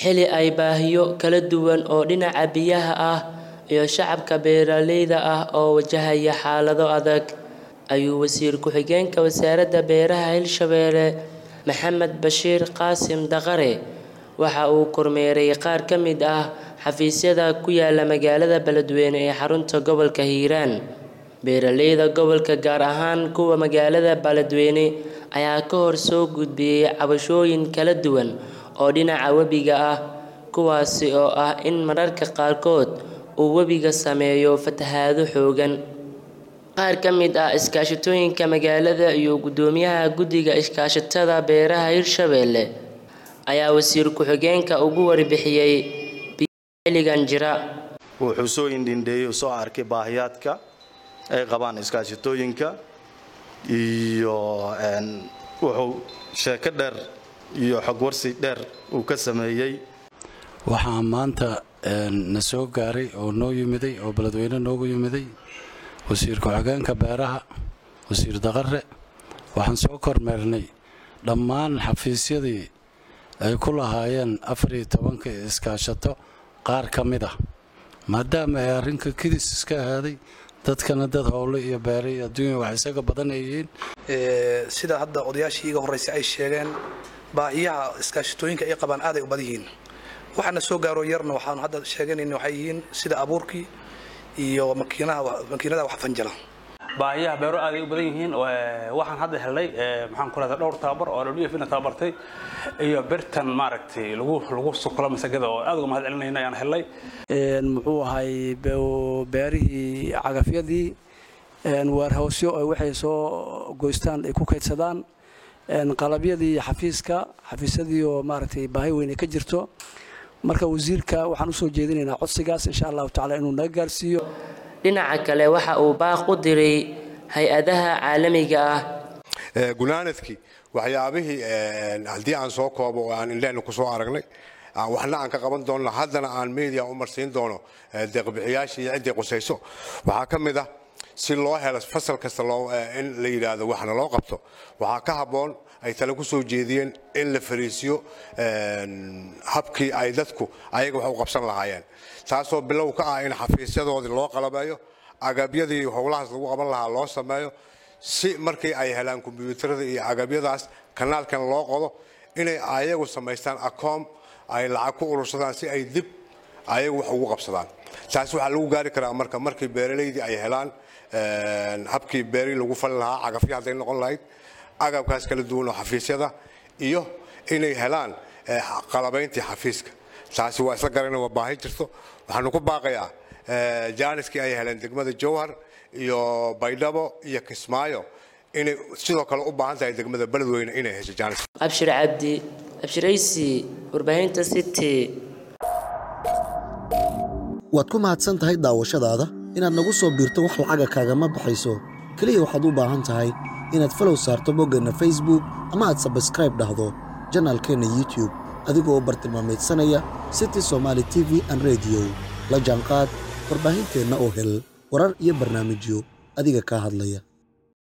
xili ay baahiyo kala duwan oo dhinaca biyaha ah iyo shacabka beeraleyda ah oo wajahaya xaalado adag ayuu wasiir ku-xigeenka wasaaradda beeraha hirshabelle maxamed bashiir qaasim daqare waxa uu kormeeray qaar ka mid ah xafiisyada ku yaala magaalada beledweyne ee xarunta gobolka hiiraan beeraleyda gobolka gaar ahaan kuwa magaalada beledweyne ayaa ka hor soo gudbiyey cabashooyin kala duwan oo dhinaca webiga ah kuwaasi oo ah in mararka qaarkood uu webiga sameeyo fatahaado xoogan qaar ka mid ah iskaashatooyinka magaalada iyo gudoomiyaha guddiga iskaashatada beeraha hirshabelle ayaa wasiir ku-xigeenka ugu warbixiyey xilligan jira wuxuu soo indhindheeyey u soo arkay baahiyaadka ay qabaan iskaashatooyinka iyo wuxuu sheeko dheer iyo xogwarsi dheer uu ka sameeyey waxaa maanta na soo gaaray oo noo yimiday oo beledweyne noogu yimiday wasiir ku-xigeenka beeraha wasiir daqare waxaan soo kormeernay dhammaan xafiisyadii ay ku lahaayeen afariyo tobanka iskaashato qaar ka mid ah maadaama ay arrinka kidis iska ahaaday dadkana dad howle iyo beere iyo adduunya wax isaga badan ay yihiin sida hadda odayaashii iga horraysay ay sheegeen baahiyaha iskaashatooyinka ay qabaan aaday u badan yihiin waxaana soo gaaro yarna waxaanu hadda sheeganayna waxay yihiin sida abuurkii iyo makiinadaha wax fanjala baahiyaha beero aaday u badan yihiin waxaan hadda helnay maxaan ku rahdaa dhowr tababar oo wf na tababartay iyo birtan maaragtay lagu lagu suklo masagada oo aad uga mahad celinayna ayaan helnay muxuu ahay beerihii cagafyadii weerhawsyo ay waxay soo goystaan ay ku kaydsadaan qalabyadii xafiiska xafiisyadii oo maaragtay baahi weyn ay ka jirto marka wasiirka waxaan usoo jeedinaynaa codsigaas insha allahu tacala inuu naga gaarsiiyo dhinaca kale waxa uu baaq u diray hay-adaha caalamiga ah gunaanadkii waxyaabihii haddii aan soo koobo oo aan indhehna ku soo aragnay waxna aan ka qaban doonno haddana aan media u marsiin doono deeqbixiyaashii iyo ciddii qusayso waxaa ka mid ah si loo helo fasal kasta in la yidhaahdo waxna loo qabto waxaa ka habboon ay tale ku soo jeediyeen in la fariisiyo habkii ay dadku ayaga wax u qabsan lahaayeen taasoo bilow ka ah in xafiisyadoodii loo qalabeeyo agabyadii howlahaas lagu qaban lahaa loo sameeyo si markii ay helaan kombyuutarada iyo agabyadaas kanaalkan loo qodo inay ayagu samaystaan akoom ay lacag ku urursadaan si ay dib ayagu wax ugu qabsadaan taas waxaa lagu gaari karaa marka markii beeralaydii ay helaan habkii beerii lagu fali lahaa cagafyo hadday noqon lahayd agabkaas kala duwan oo xafiisyada iyo inay helaan qalabayntii xafiiska taasi waa isla garana waa baahi jirto waxaanu ku baaqayaa jaaniskii ay heleen degmada jowhar iyo baydhabo iyo kismaayo inay sidoo kale u baahan tahay degmada beledweyne inay hesho jaanis abshir cabdi abshiraysi warbaahinta city waad ku mahadsan tahay daawashadaada inaad nagu soo biirto wax lacaga kaagama baxayso keliya waxaad u baahan tahay inaad falow saarto boggeenna facebook ama aad sabskraib dhahdo janaalkeenna youtube adigoo bartilmaamaydsanaya city somaali t v an rediyo la jaanqaad warbaahinteenna oo hel warar iyo barnaamijyo adiga kaa hadlaya